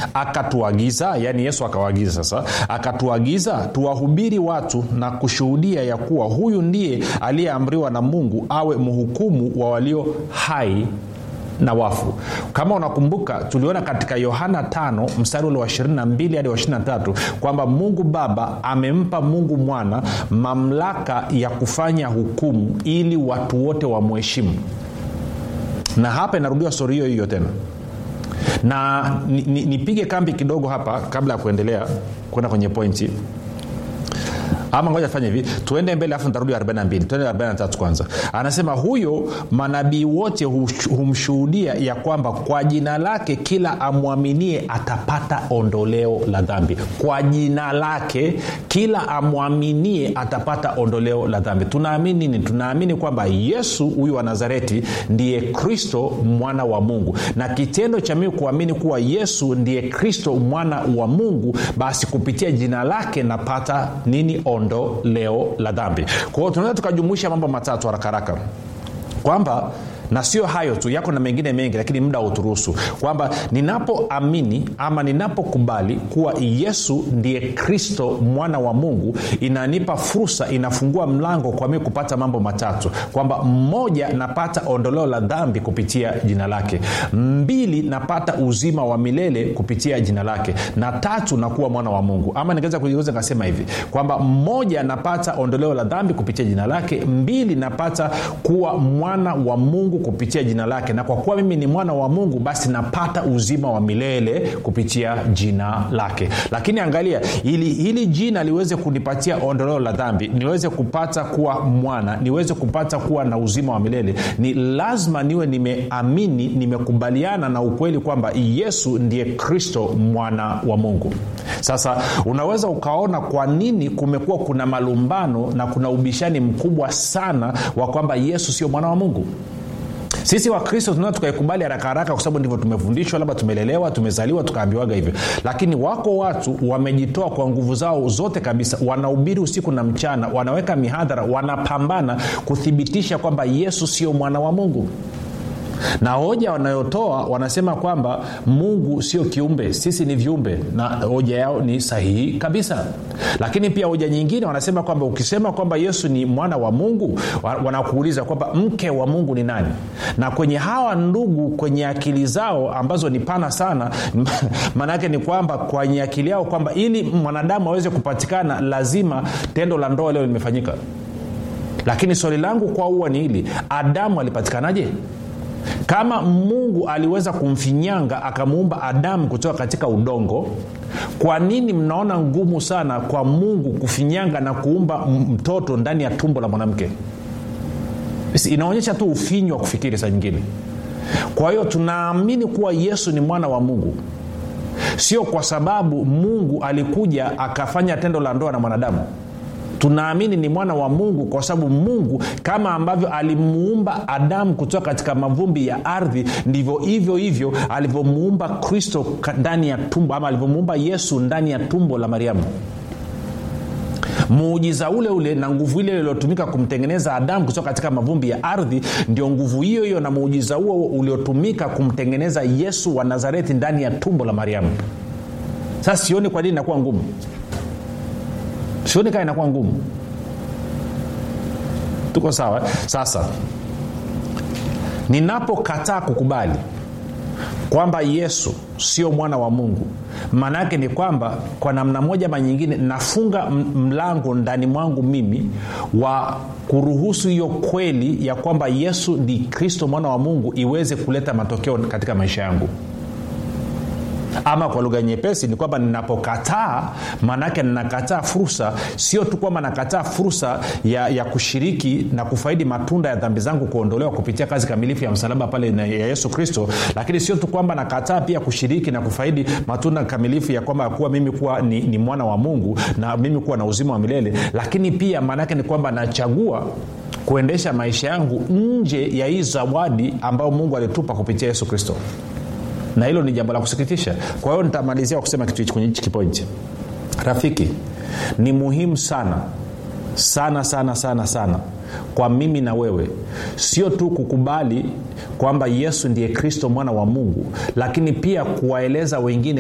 akatuagiza yaani yesu akawaagiza sasa akatuagiza tuwahubiri watu na kushuhudia ya kuwa huyu ndiye aliyeamriwa na mungu awe mhukumu wa walio hai na wafu kama unakumbuka tuliona katika yohana 5 mstari ule wa 22 hadi wa 23 kwamba mungu baba amempa mungu mwana mamlaka ya kufanya hukumu ili watu wote wamheshimu na hapa inarudiwa stori hiyo hiyo tena na nipige ni, ni kambi kidogo hapa kabla ya kuendelea kwenda kwenye pointi ama ngoja fanya hivi tuende mbele afu nitarudi 42 tuende 43 kwanza anasema huyo manabii wote humshuhudia ya kwamba kwa jina lake kila amwaminie atapata ondoleo la dhambi kwa jina lake kila amwaminie atapata ondoleo la dhambi tunaamini nini tunaamini kwamba yesu huyu wa nazareti ndiye kristo mwana wa mungu na kitendo cha mimi kuamini kuwa yesu ndiye kristo mwana wa mungu basi kupitia jina lake napata nini ondoleo la dhambi kwa hiyo tunaweza tukajumuisha mambo matatu haraka haraka kwamba na sio hayo tu yako na mengine mengi lakini muda hauturuhusu kwamba ninapoamini ama ninapokubali kuwa yesu ndiye kristo mwana wa mungu inanipa fursa inafungua mlango kwa mii kupata mambo matatu kwamba mmoja napata ondoleo la dhambi kupitia jina lake mbili napata uzima wa milele kupitia jina lake na tatu nakuwa mwana wa mungu ama ningeweza kugeuza nikasema hivi kwamba mmoja napata ondoleo la dhambi kupitia jina lake mbili napata kuwa mwana wa mungu kupitia jina lake na kwa kuwa mimi ni mwana wa mungu basi napata uzima wa milele kupitia jina lake lakini angalia ili hili jina liweze kunipatia ondoleo la dhambi niweze kupata kuwa mwana niweze kupata kuwa na uzima wa milele ni lazima niwe nimeamini nimekubaliana na ukweli kwamba yesu ndiye kristo mwana wa mungu sasa unaweza ukaona kwa nini kumekuwa kuna malumbano na kuna ubishani mkubwa sana wa kwamba yesu sio mwana wa mungu sisi wakristo tunaweza tukaikubali haraka haraka kwa sababu ndivyo tumefundishwa labda tumelelewa tumezaliwa tukaambiwaga hivyo lakini wako watu wamejitoa kwa nguvu zao zote kabisa wanahubiri usiku na mchana wanaweka mihadhara wanapambana kuthibitisha kwamba yesu sio mwana wa mungu na hoja wanayotoa wanasema kwamba mungu sio kiumbe sisi ni viumbe na hoja yao ni sahihi kabisa lakini pia hoja nyingine wanasema kwamba ukisema kwamba yesu ni mwana wa mungu wanakuuliza kwamba mke wa mungu ni nani na kwenye hawa ndugu kwenye akili zao ambazo ni pana sana maanaake ni kwamba kwenye akili yao kwamba ili mwanadamu aweze kupatikana lazima tendo la ndoa leo limefanyika lakini swali langu kwa huwa ni hili adamu alipatikanaje kama mungu aliweza kumfinyanga akamuumba adamu kutoka katika udongo kwa nini mnaona ngumu sana kwa mungu kufinyanga na kuumba mtoto ndani ya tumbo la mwanamke inaonyesha tu ufinyu wa kufikiri saa nyingine kwa hiyo tunaamini kuwa yesu ni mwana wa mungu sio kwa sababu mungu alikuja akafanya tendo la ndoa na mwanadamu tunaamini ni mwana wa mungu kwa sababu mungu kama ambavyo alimuumba adamu kutoka katika mavumbi ya ardhi ndivyo hivyo hivyo alivyomuumba kristo ndani ya tumbo ama alivyomuumba yesu ndani ya tumbo la mariamu muujiza ule ule na nguvu ile iliyotumika kumtengeneza adamu kutoka katika mavumbi ya ardhi ndio nguvu hiyo hiyo na muujiza huo uliotumika kumtengeneza yesu wa nazareti ndani ya tumbo la mariamu sasa sioni kwa nini inakuwa ngumu sioni kaa inakuwa ngumu tuko sawa sasa ninapokataa kukubali kwamba yesu sio mwana wa mungu maana yake ni kwamba kwa namna moja ma nyingine nafunga mlango ndani mwangu mimi wa kuruhusu hiyo kweli ya kwamba yesu ni kristo mwana wa mungu iweze kuleta matokeo katika maisha yangu ama kwa lugha nyepesi ni kwamba ninapokataa maanaake ninakataa fursa sio tu kwamba nakataa fursa ya, ya kushiriki na kufaidi matunda ya dhambi zangu kuondolewa kupitia kazi kamilifu ya msalaba pale na ya yesu kristo lakini sio tu kwamba nakataa pia kushiriki na kufaidi matunda kamilifu ya kwamba kuwa mimi kuwa ni, ni mwana wa mungu na mimi kuwa na uzima wa milele lakini pia maanaake ni kwamba nachagua kuendesha maisha yangu nje ya hii zawadi ambayo mungu alitupa kupitia yesu kristo na hilo ni jambo la kusikitisha kwa hiyo nitamalizia kwa kusema kitu hichi kwenye hichi kipointi rafiki ni muhimu sana sana sana sana sana kwa mimi na wewe sio tu kukubali kwamba yesu ndiye kristo mwana wa mungu lakini pia kuwaeleza wengine